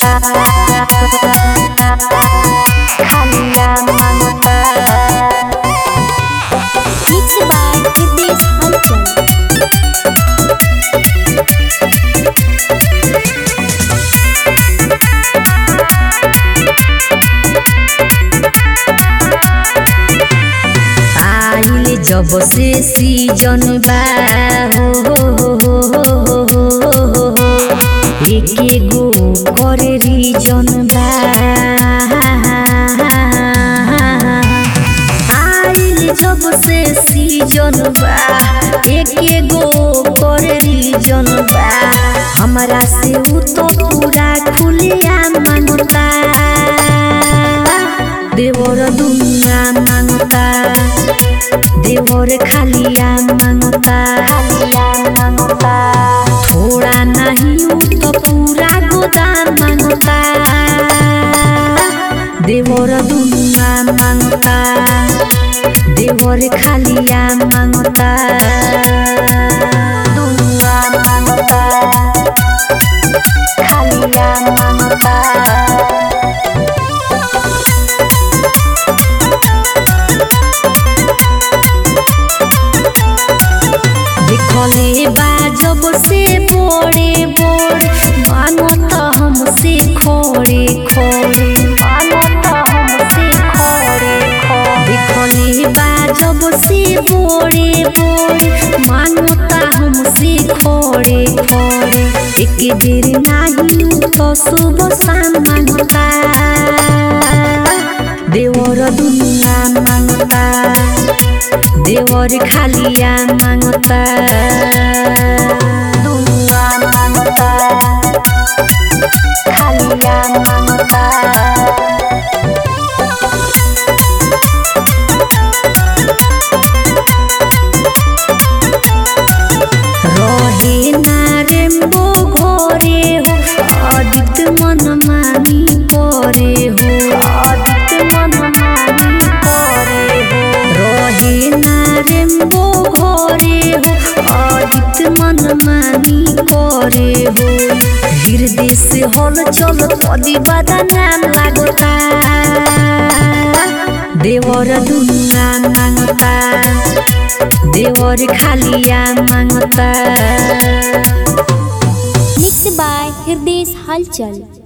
खालिया मांगता Mixed by Hitesh Halchal. आइल जब से सीजन बा हो हो हो हो हो हो हो हो एके गो कर रीजन बा आइल जब से सीजन बा एके गो कर रीजन बा हमरा से उ तो पूरा खुलिया मांगता देवर दुनिया मांगता देवर खालिया मांगता मांगता थोड़ा नहीं उ तो पूरा गोदाम मांगता देवर दुनिया मांगता देवर खालिया मांगता दुनिया मांगता खालिया मांगता देखले बा जब से बोड़े बोड़े मानो तो हमसे खोड़े खोड़े मानो तो हमसे खोड़े खोड़े देखले बा जब से बोड़े बोड़े मानो तो हमसे खोड़े खोड़े एक बेर नाही तो सुबह शाम मांगता देवर दुनिया मांगता देवर खालिया मांगता दुनिया मांगता खालिया मांगता रहे ना रेम्बो घोरे हो अदित मन मानी करे हो अदित मन मानी करे हो रहे ना रेम्बो घोरे हो अदित मन मानी करे हो हृदय से हल चल कदी बादा नाम लागता देवर दुनिया मांगता देवर खालिया मांगता Mixed by Hitesh Halchal.